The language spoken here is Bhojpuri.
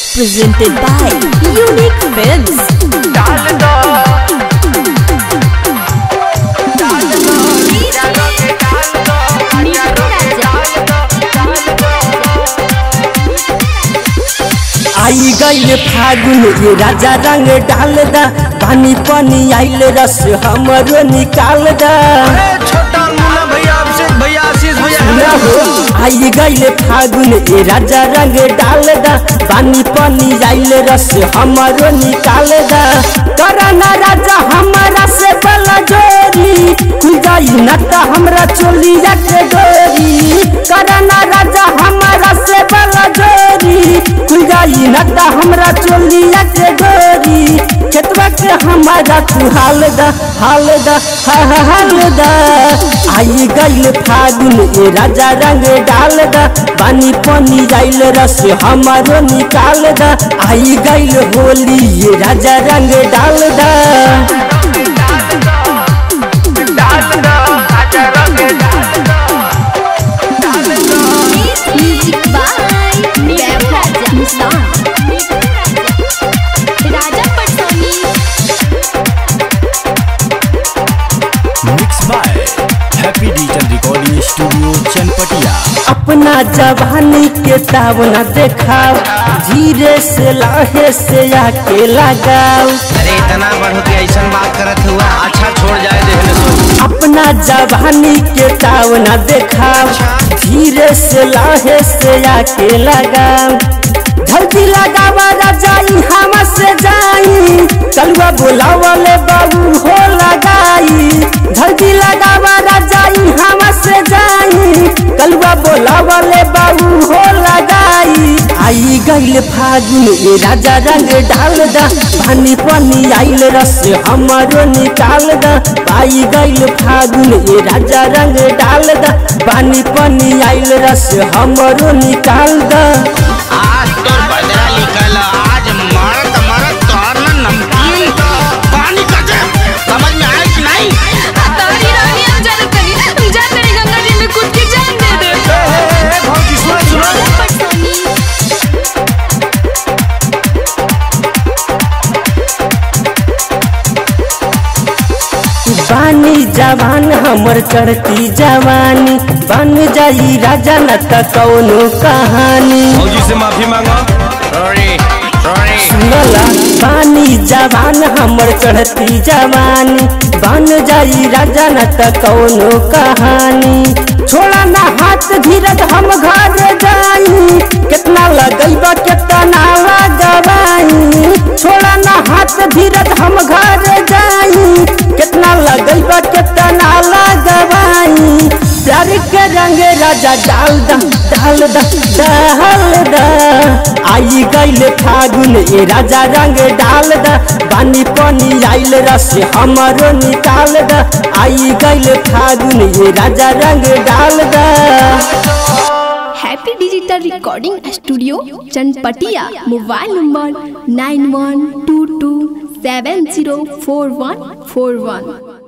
presented by Unique Films. डाल दो डाल दो जानो के डाल दो नीतू राजा डाल दो आई गईल फागुन ये राजा रंग डाल दा पानी पानी आइल रस हमरो निकाल दा अरे छोटा मुन्ना भैया अभिषेक भैया आशीष भैया ना हो आई गईल फागुन ये राजा रंग डाल दा पानी पानी आइल रस हमरो निकाल दा करना राजा हमारा से बला जोरी खुल जाई न त हमरा चोलिया के डोरी करना राजा हमारा से बला जोरी खुल जाई न त हमरा चोलिया के डोरी खेतवा के हमारा तू हाल दा हाल दा हा हा हाल दा आई गईल फागुन ए राजा रंग डाल दा पानी पानी जाइल रस हमारो निकाल दा आई गईल होली ये राजा रंग डाल दा डाल दो आजा रंग डाल दो Music by नीतू राजा मुस्तान राजा पटसोनी mix by happy digital recording studio Chanpatia अपना जवानी के तावना देखाओ धीरे से लाहे से आके लगाओ अरे इतना बढ़ के ऐसा बात करत हुआ अच्छा छोड़ जाए देखने सो अपना जवानी के तावना देखाओ धीरे से लाहे से आके लगाओ जल्दी लगावा राजाई हम से जाई कलवा बोलावले बाबू हो लगाई जल्दी लगावा राजाई हम से जाई कलवा बोलावले बाबू हो लगाई आई गईल फागुन ए राजा रंग डाल दा पानी पानी आइल रस हमारो निकाल दा आई गईल फागुन ए राजा रंग डाल दा पानी पानी आइल रस हमारो निकाल दा आज तो बदला निकल आज मरत मरत तोर ना नमकीन पानी कर दे समझ में आया कि नहीं तारी रानी अब जान करी हम जान मेरी गंगा जी में खुद की जान दे दे राजा पटसोनी बानी जवान हमर चढ़ती जवानी बन जाई राजा न त कौनो कहानी फौजी से माफी मांगा सॉरी सॉरी सुनला बानी जवान हमर चढ़ती जवानी बन जाई राजा न त कौनो कहानी छोड़ा ना हाथ धीरज हम घर जाई कितना लगैबा कितना लगवाई छोड़ा ना हाथ धीरज हम घर जाई कितना लगैबा कितना लगवाई प्यार के रंग राजा डाल दा डाल दा डाल दा आई गईल फागुन ए राजा रंग डाल दा पानी पानी आइल रस हमारो निकाल दा आई गईल फागुन ए राजा रंग डाल दा happy digital recording studio Chanpatia mobile number nine one two two seven zero four one four वन